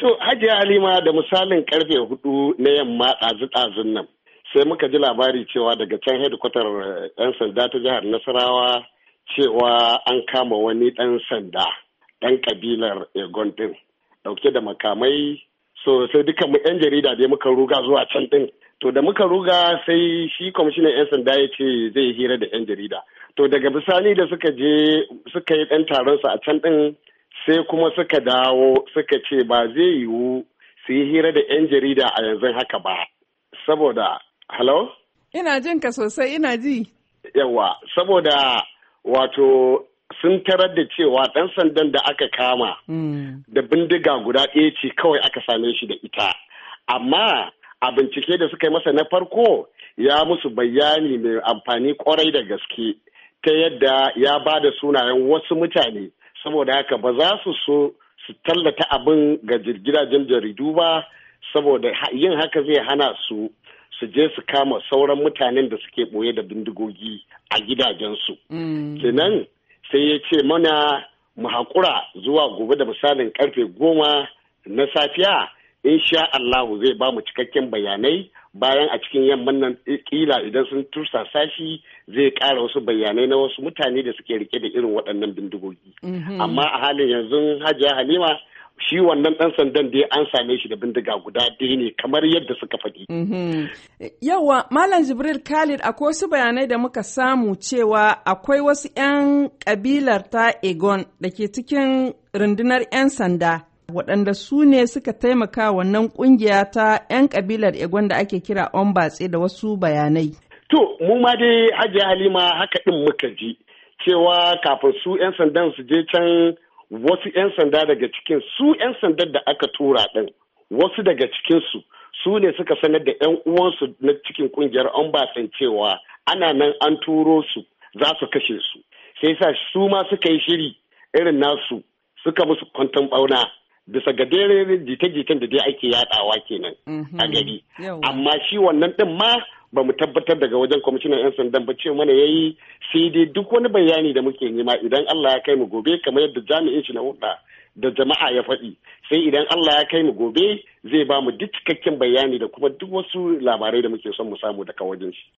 To Hajiya Halima da misalin karfe hudu na yamma ɗazu-ɗazun nan sai muka ji labari cewa daga can hedikwatar 'yan sanda ta jihar Nasarawa cewa an kama wani ɗan sanda ɗan kabilar Egon ɗin ɗauke da makamai so sai duka mu 'yan jarida dai muka ruga zuwa can ɗin to da muka ruga sai shi kwamishinan 'yan sanda ya ce zai hira da 'yan jarida to daga bisani da suka je suka yi ɗan taron su a can ɗin sai kuma suka dawo suka ce ba zai yiwu su yi hira da 'yan jarida a yanzu haka ba saboda hello ina jin ka sosai ina ji yawa saboda wato sun tarar da cewa ɗan sandan da aka kama da bindiga guda ɗaya ce kawai aka same shi da ita amma a bincike da suka yi masa na farko ya musu bayani mai amfani kwarai da gaske ta yadda ya ba da sunayen wasu mutane saboda haka ba za su so su tallata abin ga gidajen jaridu ba saboda yin haka zai hana su su je su kama sauran mutanen da suke ɓoye da bindigogi a gidajensu. kenan sai ya ce mana mu haƙura zuwa gobe da misalin karfe goma na safiya sha Allahu zai ba mu cikakken bayanai bayan a cikin yamman nan kila idan sun tursasa shi zai ƙara wasu bayanai na wasu mutane da suke rike da irin waɗannan bindigogi. Amma a halin yanzu Hajiya Halima shi wannan ɗan sandan dai an same shi da bindiga guda ɗaya ne kamar yadda suka faɗi. Yawa Malam Jibril Khalid akwai wasu bayanai da muka samu cewa akwai wasu 'yan ƙabilar ta Egon da ke cikin rundunar 'yan sanda. waɗanda su ne suka taimaka wannan ƙungiya ta 'yan ƙabilar Egon da ake kira Ombatse da wasu bayanai. To, mu ma dai Hajiya Halima haka ɗin muka ji cewa kafin su 'yan sandan su je can wasu 'yan sanda daga cikin su 'yan sandan da aka tura ɗin wasu daga cikinsu su ne suka sanar da 'yan uwansu na cikin ƙungiyar Ombatse cewa ana nan an turo su za su kashe su. Sai sa su ma suka yi shiri irin nasu suka musu kwanton ɓauna. bisa ga dare jita-jitan da dai ake yadawa kenan a gari amma shi wannan din ma ba mu tabbatar daga wajen kwamishinan 'yan sandan ba ce mana yayi sai dai duk wani bayani da muke nema idan Allah ya kai mu gobe kamar yadda jami'in shi na hudda da jama'a ya faɗi sai idan Allah ya kai mu gobe zai ba mu duk cikakken bayani da kuma duk wasu labarai da muke son mu samu daga wajen shi